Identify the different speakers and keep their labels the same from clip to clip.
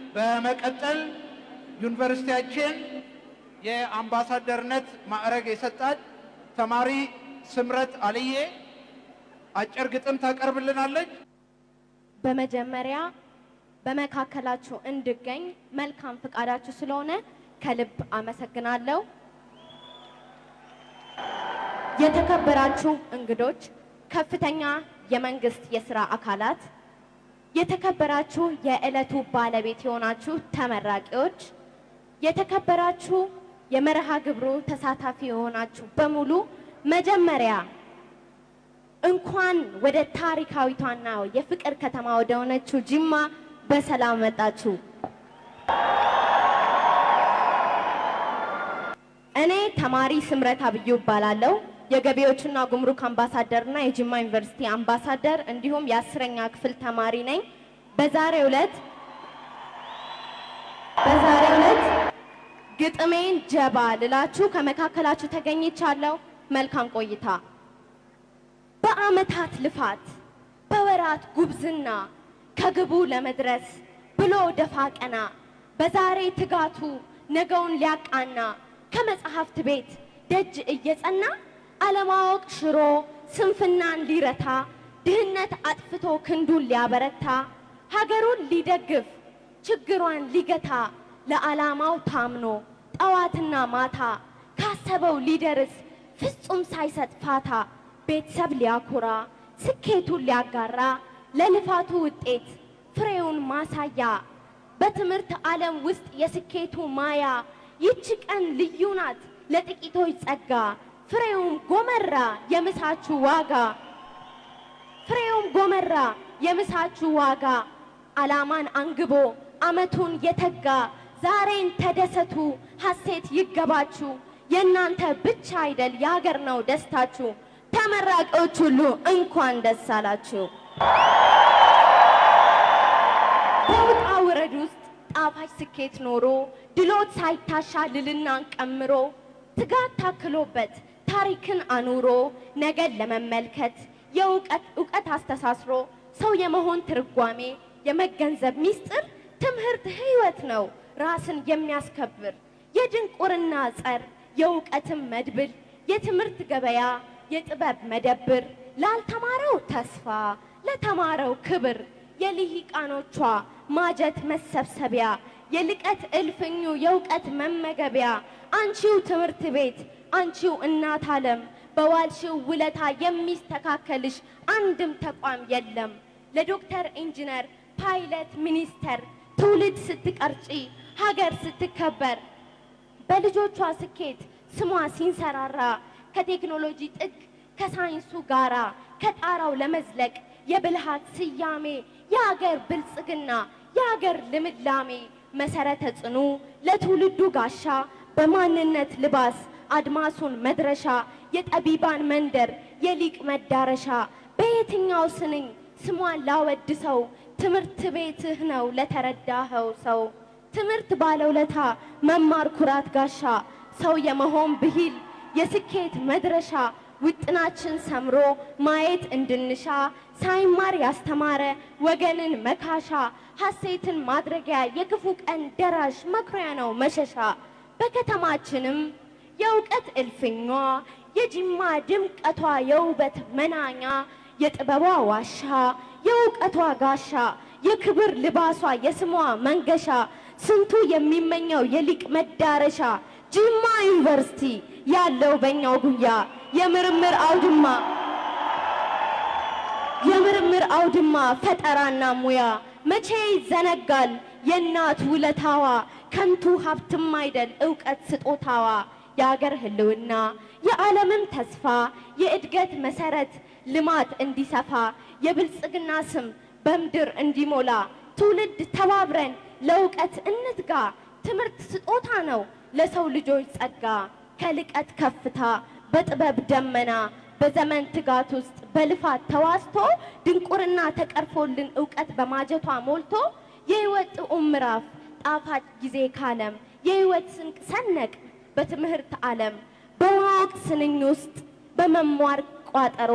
Speaker 1: በመቀጠል ዩኒቨርሲቲያችን የአምባሳደርነት ማዕረግ የሰጣት ተማሪ ስምረት አልዬ አጭር ግጥም ታቀርብልናለች።
Speaker 2: በመጀመሪያ በመካከላችሁ እንድገኝ መልካም ፍቃዳችሁ ስለሆነ ከልብ አመሰግናለሁ። የተከበራችሁ እንግዶች፣ ከፍተኛ የመንግስት የስራ አካላት፣ የተከበራችሁ የዕለቱ ባለቤት የሆናችሁ ተመራቂዎች፣ የተከበራችሁ የመርሃ ግብሩ ተሳታፊ የሆናችሁ በሙሉ መጀመሪያ እንኳን ወደ ታሪካዊቷና የፍቅር ከተማ ወደ ሆነችው ጅማ በሰላም መጣችሁ። እኔ ተማሪ ስምረት አብዩ እባላለሁ። የገቢዎችና ጉምሩክ አምባሳደርና የጅማ ዩኒቨርሲቲ አምባሳደር እንዲሁም የአስረኛ ክፍል ተማሪ ነኝ። በዛሬው ዕለት በዛሬው ዕለት ግጥሜን ጀባ ልላችሁ ከመካከላችሁ ተገኝቻለሁ። መልካም ቆይታ። በዓመታት ልፋት በወራት ጉብዝና ከግቡ ለመድረስ ብሎ ደፋ ቀና በዛሬ ትጋቱ ነገውን ሊያቃና ከመጽሐፍት ቤት ደጅ እየጸና አለማወቅ ሽሮ ስንፍናን ሊረታ ድህነት አጥፍቶ ክንዱን ሊያበረታ ሀገሩን ሊደግፍ ችግሯን ሊገታ ለዓላማው ታምኖ ጠዋትና ማታ ካሰበው ሊደርስ ፍጹም ሳይሰጥ ፋታ ቤተሰብ ሊያኮራ ስኬቱን ሊያጋራ ለልፋቱ ውጤት ፍሬውን ማሳያ በትምህርት ዓለም ውስጥ የስኬቱ ማያ ይቺ ቀን ልዩ ናት ለጥቂቶች ጸጋ ፍሬውም ጎመራ የምሳችሁ ዋጋ ፍሬውም ጎመራ የምሳችሁ ዋጋ ዓላማን አንግቦ አመቱን የተጋ ዛሬን ተደሰቱ ሐሴት ይገባችሁ የእናንተ ብቻ አይደል የሀገር ነው ደስታችሁ ተመራቂዎች ሁሉ እንኳን ደስ አላችሁ። በውጣ ውረድ ውስጥ ጣፋጭ ስኬት ኖሮ ድሎት ሳይታሻ ልልናን ቀምሮ ትጋት ታክሎበት ታሪክን አኑሮ ነገን ለመመልከት የእውቀት እውቀት አስተሳስሮ ሰው የመሆን ትርጓሜ የመገንዘብ ሚስጥር ትምህርት ህይወት ነው ራስን የሚያስከብር የድንቁርና ጸር የእውቀትም መድብል የትምህርት ገበያ የጥበብ መደብር ላልተማረው ተስፋ ለተማረው ክብር የልሂቃኖቿ ማጀት መሰብሰቢያ የልቀት እልፍኙ የእውቀት መመገቢያ አንቺው ትምህርት ቤት አንቺው እናት ዓለም በዋልሽው ውለታ የሚስተካከልሽ አንድም ተቋም የለም። ለዶክተር ኢንጂነር ፓይለት ሚኒስተር ትውልድ ስትቀርጪ ሀገር ስትከበር በልጆቿ ስኬት ስሟ ሲንሰራራ ከቴክኖሎጂ ጥግ ከሳይንሱ ጋራ ከጣራው ለመዝለቅ የብልሃት ስያሜ የሀገር ብልጽግና የሀገር ልምላሜ መሰረተ ጽኑ ለትውልዱ ጋሻ በማንነት ልባስ አድማሱን መድረሻ የጠቢባን መንደር የሊቅ መዳረሻ በየትኛው ስንኝ ስሟን ላወድሰው ትምህርት ቤትህ ነው ለተረዳኸው ሰው ትምህርት ባለውለታ መማር ኩራት ጋሻ ሰው የመሆን ብሂል የስኬት መድረሻ ውጥናችን ሰምሮ ማየት እንድንሻ ሳይማር ያስተማረ ወገንን መካሻ ሐሴትን ማድረጊያ የክፉ ቀን ደራሽ መኩሪያ ነው መሸሻ በከተማችንም የእውቀት እልፍኟ የጅማ ድምቀቷ የውበት መናኛ የጥበቧ ዋሻ የእውቀቷ ጋሻ የክብር ልባሷ የስሟ መንገሻ ስንቱ የሚመኘው የሊቅ መዳረሻ ጅማ ዩኒቨርሲቲ ያለው በእኛው ጉያ የምርምር አውድማ የምርምር አውድማ ፈጠራና ሙያ መቼ ይዘነጋል የእናት ውለታዋ ከንቱ ሀብትም አይደል እውቀት ስጦታዋ የአገር ህልውና የዓለምም ተስፋ የእድገት መሰረት ልማት እንዲሰፋ የብልጽግና ስም በምድር እንዲሞላ ትውልድ ተባብረን ለእውቀት እንትጋ ትምህርት ስጦታ ነው ለሰው ልጆች ጸጋ ከልቀት ከፍታ በጥበብ ደመና በዘመን ትጋት ውስጥ በልፋት ተዋስቶ ድንቁርና ተቀርፎልን እውቀት በማጀቷ ሞልቶ የህይወት ጥዑም ምዕራፍ ጣፋጭ ጊዜ ካለም የህይወት ስንቅ ሰነቅ በትምህርት ዓለም በማወቅ ስንኝ ውስጥ በመማር ቋጠሮ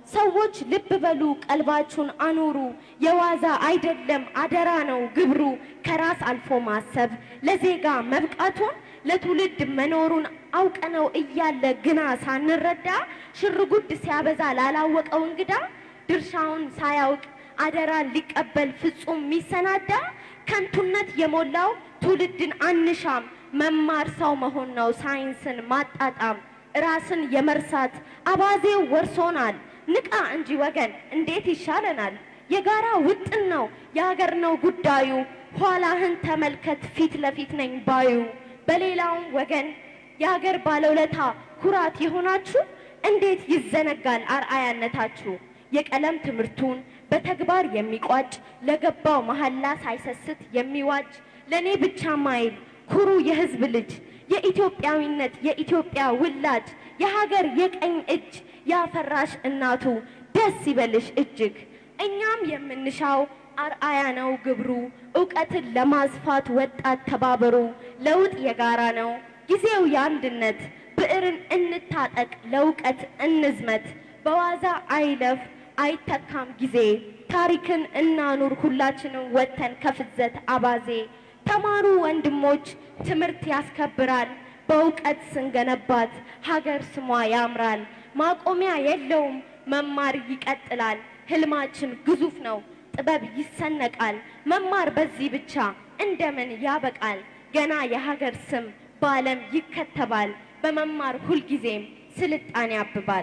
Speaker 2: ሰዎች ልብ በሉ ቀልባችሁን አኑሩ። የዋዛ አይደለም አደራ ነው ግብሩ። ከራስ አልፎ ማሰብ ለዜጋ መብቃቱን ለትውልድ መኖሩን አውቀነው እያለ ግና ሳንረዳ ሽርጉድ ሲያበዛ ላላወቀው እንግዳ ድርሻውን ሳያውቅ አደራን ሊቀበል ፍጹም ሚሰናዳ ከንቱነት የሞላው ትውልድን አንሻም። መማር ሰው መሆን ነው ሳይንስን ማጣጣም። ራስን የመርሳት አባዜው ወርሶናል። ንቃ እንጂ ወገን እንዴት ይሻለናል? የጋራ ውጥን ነው የሀገር ነው ጉዳዩ። ኋላህን ተመልከት ፊት ለፊት ነኝ ባዩ። በሌላውም ወገን የሀገር ባለውለታ ኩራት የሆናችሁ እንዴት ይዘነጋል አርአያነታችሁ? የቀለም ትምህርቱን በተግባር የሚቋጭ ለገባው መሐላ ሳይሰስት የሚዋጅ ለእኔ ብቻ ማይል ኩሩ የህዝብ ልጅ የኢትዮጵያዊነት የኢትዮጵያ ውላጅ የሀገር የቀኝ እጅ ያፈራሽ እናቱ ደስ ይበልሽ እጅግ። እኛም የምንሻው አርአያ ነው ግብሩ። እውቀትን ለማስፋት ወጣት ተባበሩ። ለውጥ የጋራ ነው ጊዜው የአንድነት። ብዕርን እንታጠቅ ለእውቀት እንዝመት። በዋዛ አይለፍ አይተካም ጊዜ። ታሪክን እናኑር ሁላችንም ወጥተን ከፍዘት አባዜ። ተማሩ ወንድሞች ትምህርት ያስከብራል። በእውቀት ስንገነባት ሀገር ስሟ ያምራል። ማቆሚያ የለውም መማር ይቀጥላል። ህልማችን ግዙፍ ነው ጥበብ ይሰነቃል። መማር በዚህ ብቻ እንደምን ያበቃል? ገና የሀገር ስም በዓለም ይከተባል። በመማር ሁልጊዜም ስልጣኔ ያብባል።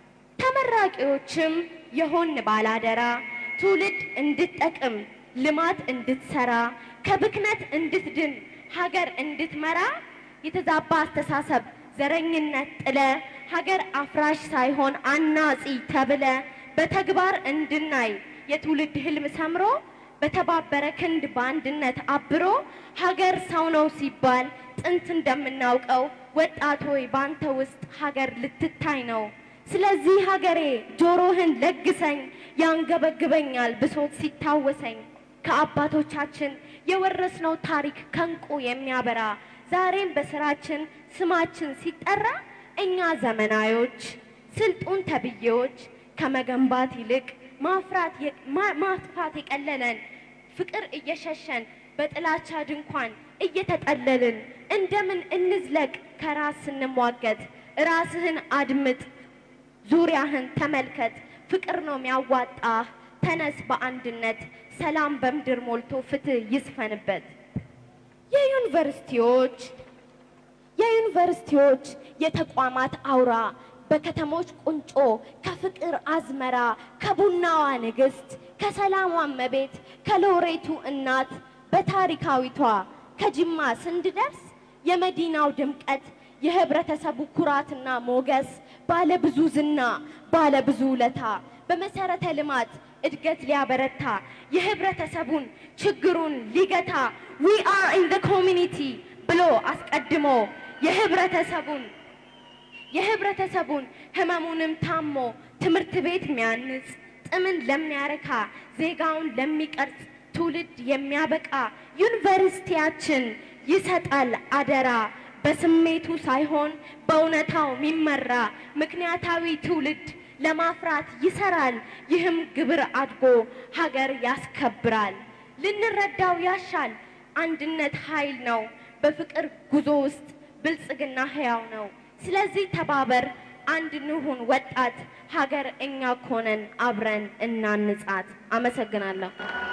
Speaker 2: ተመራቂዎችም የሆን ባላደራ ትውልድ እንድትጠቅም ልማት እንድትሰራ ከብክነት እንድትድን ሀገር እንድትመራ የተዛባ አስተሳሰብ ዘረኝነት ጥለ ሀገር አፍራሽ ሳይሆን አናጺ ተብለ በተግባር እንድናይ የትውልድ ህልም ሰምሮ በተባበረ ክንድ በአንድነት አብሮ ሀገር ሰው ነው ሲባል ጥንት እንደምናውቀው ወጣት ሆይ ባንተ ውስጥ ሀገር ልትታይ ነው። ስለዚህ ሀገሬ ጆሮህን ለግሰኝ፣ ያንገበግበኛል ብሶት ሲታወሰኝ። ከአባቶቻችን የወረስነው ታሪክ ከንቁ የሚያበራ ዛሬም በስራችን ስማችን ሲጠራ እኛ ዘመናዮች ስልጡን ተብዬዎች ከመገንባት ይልቅ ማፍራት ማጥፋት የቀለለን ፍቅር እየሸሸን በጥላቻ ድንኳን እየተጠለልን እንደምን እንዝለቅ ከራስ ስንሟገት? ራስህን አድምጥ፣ ዙሪያህን ተመልከት። ፍቅር ነው የሚያዋጣህ። ተነስ በአንድነት ሰላም በምድር ሞልቶ ፍትህ ይስፈንበት። የዩኒቨርሲቲዎች የዩኒቨርሲቲዎች የተቋማት አውራ በከተሞች ቁንጮ ከፍቅር አዝመራ ከቡናዋ ንግስት ከሰላሟ እመቤት ከሎሬቱ እናት በታሪካዊቷ ከጅማ ስንድደርስ የመዲናው ድምቀት የህብረተሰቡ ኩራትና ሞገስ ባለ ብዙ ዝና ባለ ብዙ ውለታ በመሰረተ ልማት እድገት ሊያበረታ የህብረተሰቡን ችግሩን ሊገታ ዊ አር ኢን ዘ ኮሚኒቲ ብሎ አስቀድሞ የህብረተሰቡን የህብረተሰቡን ህመሙንም ታሞ ትምህርት ቤት የሚያንጽ ጥምን ለሚያረካ ዜጋውን ለሚቀርጽ ትውልድ የሚያበቃ ዩኒቨርሲቲያችን ይሰጣል አደራ በስሜቱ ሳይሆን በእውነታው የሚመራ ምክንያታዊ ትውልድ ለማፍራት ይሰራል። ይህም ግብር አድጎ ሀገር ያስከብራል። ልንረዳው ያሻል አንድነት ኃይል ነው። በፍቅር ጉዞ ውስጥ ብልጽግና ህያው ነው። ስለዚህ ተባበር፣ አንድ እንሁን ወጣት፣ ሀገር እኛ ኮነን አብረን እናንጻት። አመሰግናለሁ።